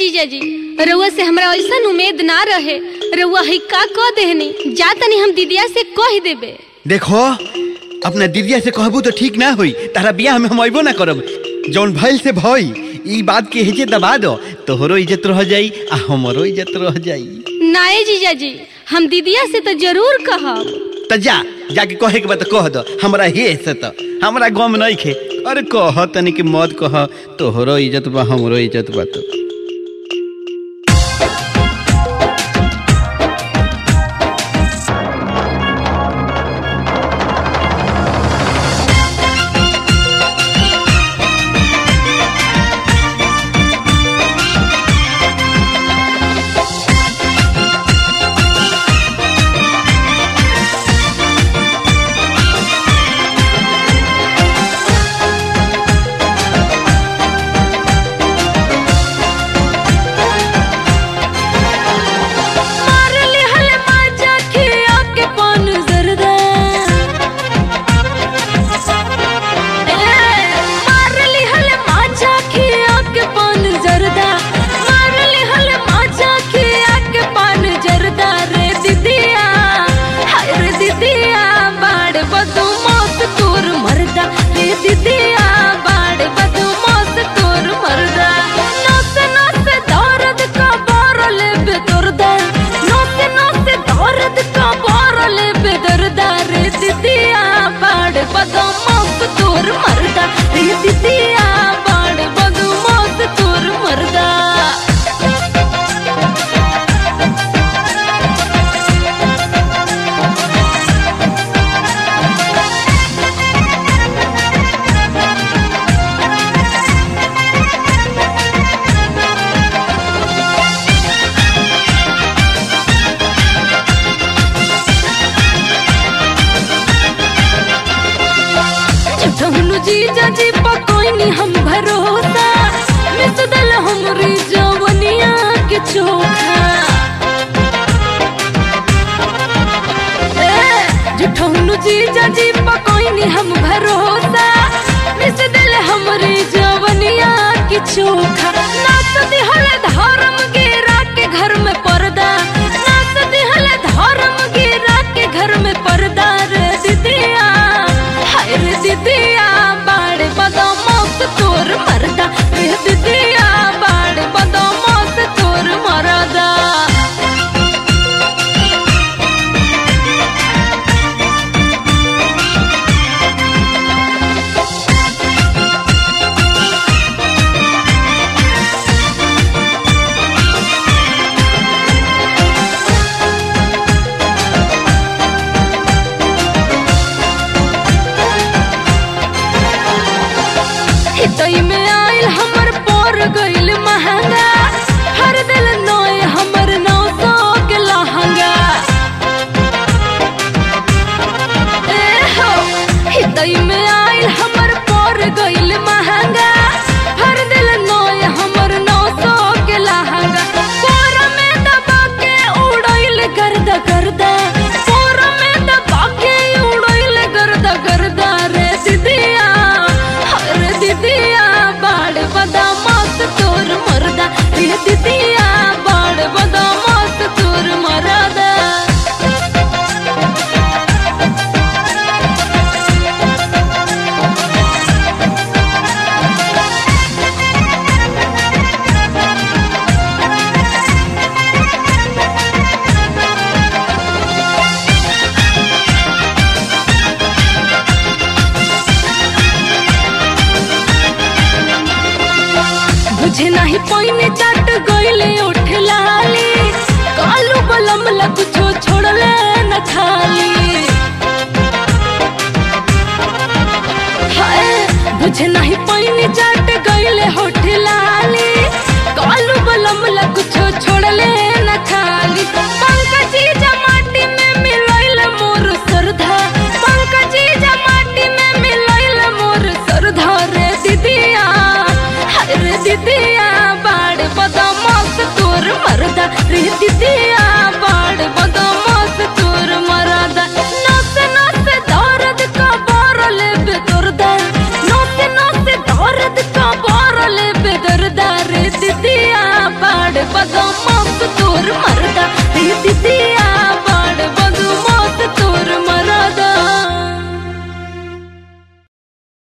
जीजा जी रउआ से हमरा ऐसा उम्मीद ना रहे रउआ ही का कह देहनी जा तनी हम दीदिया से कह देबे देखो अपना दीदिया से कहबू तो ठीक ना होई तारा बियाह में हम अइबो ना करब जौन भइल से भई ई बात के हेजे दबा दो तोहरो इज्जत रह जाई आ हमरो इज्जत रह जाई नाए जीजा जी हम दीदिया से तो जरूर कहब त जा जाके कहे के बात कह दो हमरा हे से त हमरा गम नहीं खे अरे कह तनी के मत कह तोहरो इज्जत बा हमरो इज्जत बा तो मार लिहल माजा खिया के पान जरदा ए, मार लिहल माजा खिया के पान जरदा मार लिहल माजा खिया के पान जरदा रे दीदिया हाय रे दीदिया बाड़ बदू मौत तोर मरदा रे दीदिया बाड़ बदू मौत तोर मरदा नस नस दर्द का बारल बेदर्दा नस नस दर्द का बारल बेदर्दा रे दीदिया बाड़ बदू मौत तोर मरदा रे दीदिया बाड़ बदू मौत तोर मरदा झुठहनु जीजा जी पकोइनी हम भरोसा मिस दल हमरी जवनिया के चोखा ए, झुठहनु जीजा जी पकोइनी हम भरोसा मिस दल हमरी जवनिया के चोखा नाच दिहल धर्म गिरा के घर में पर्दा नाच दिहल धर्म गिरा के घर में पर्दा रे दीदिया हाय रे दीदिया बाड़ बदमाश तोर मरदा रे दीदिया बाड़ बदमाश तोर मरदा हितई में आइल हमर पोर गइल महंगा हर दिल नोय हमर नौ सौ के लहंगा ए हो हितई में आइल हमर पोर गइल महंगा हर दिल नोय हमर नौ सौ के लहंगा पोर में दबा के उड़इल गर्दा गर्दा पोर में दबा के उड़इल गर्दा गर्दा रे दीदिया रे दीदिया बाड़ बदमाश तोर मरदा रे दीदिया बाड़ बदमाश तोर मरदा बुझे नहीं पाइने चट गइले उठ लाली कालू बलम लग छो छोड़ले न खाली हाय बुझे नहीं पाइने चट गइले होठ लाली कालू बलम लग छो छोड़ले न खाली पंकजी जमाटी में मिलइल मोर सरधा पंकजी जमाटी में मिलइल मोर सरधा रे दीदिया हाय रे दीदिया बाड़ बदमाश तोर मरदा रे दीदिया बाड़ बदमाश तोर मरदा नस नस दर्द का बारल बेदर्दा नस नस दर्द का बारल बेदर्दा रे दीदिया बाड़ ई दिदिया